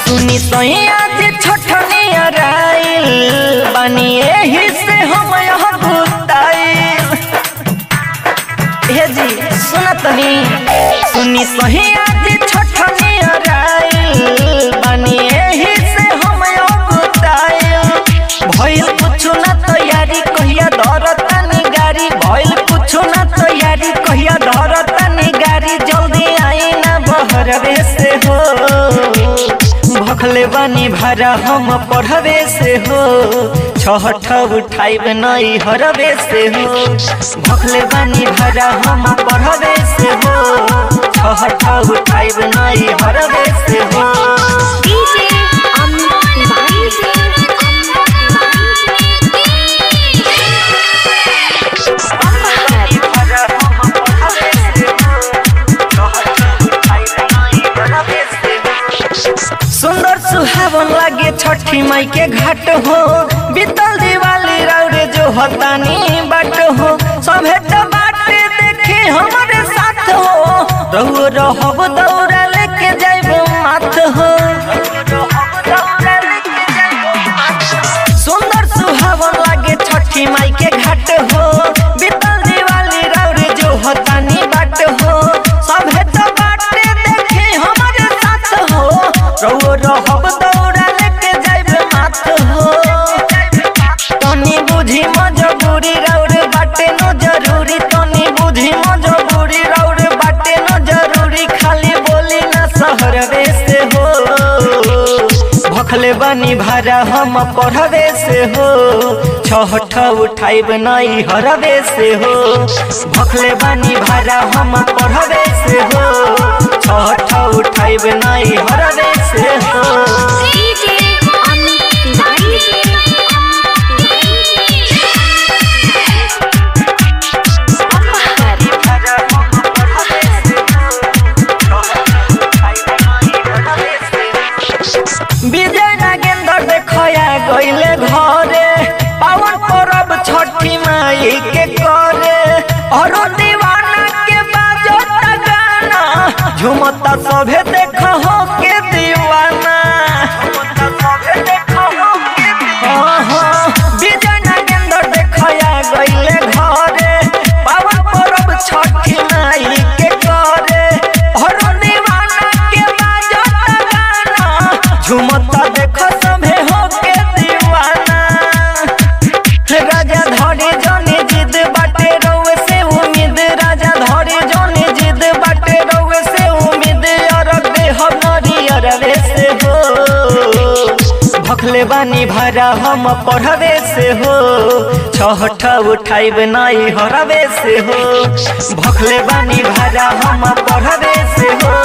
सुनी सैया जे छठनी अराइल बानी एही से हम यहाँ गुताइल हे जी सुना तनी सुनी सैया जे छठनी अराइल बानी एही से हम यहाँ गुताइल भइल कुछु ना तैयारी कहिया धरतनी गाड़ी भइल कुछु ना तैयारी कहिया धरतनी गाड़ी जल्दी आई ना बहरवे से हो भखले बानी भारा हम पढ़वे से हो छहठ उठाइब नई हरवे से हो भखले बानी भारा हम पढ़वे से हो छहठ उठाइब नई हरवे से हो डीजे अमित तिवारी से सुंदर सुहावन लागे छठी माई के घाट हो बीतल दिवाली रौरे जो हतानी बाट हो सभे तो बाटे देखे हमारे साथ हो रहुओ रहब दौड़ा लेके जाइब माथ हो सुंदर सुहावन लागे छठी माई के घाट हो बीतल दिवाली रौरे जो हतानी बाट हो सभे तो बाटे देखे हमारे साथ हो रहुओ रहब दौड़ा लेके जाइब माथ हो तनी बुझी मजबूरी रौरे बाटे न जरूरी तनी बुझी मजबूरी रौरे बाटे न जरूरी खाली बोली ना सहरवे से हो भखले बनी भारा हम पढ़वे से हो छहठ उठाइब नई हरवे से हो भखले बनी भारा हम पढ़वे से हो छहठ उठाइब नई हरवे से हो डीजे अमित तिवारी से विजय नागेंद्र देखया गईले घरे पावन परब छठी माई के करे और दीवाना के बाजो गाना झुमता सभे देख हो के दीवाना हाँ, हाँ, विजय नागेंद्र देखया गईले घरे पावन परब छठी माई के करे और दीवाना के बाजो गाना झुमता देखो सभे हो के दीवाना राजा धरे जने जिद बाटे रउए से उम्मीद राजा धरे जने जिद बाटे रउए से उम्मीद और देह नरियरवे से हो भखले बानी भारा हम पढ़वे से हो छहठ उठाइब नई हरवे से हो भखले बानी भारा हम पढ़वे से हो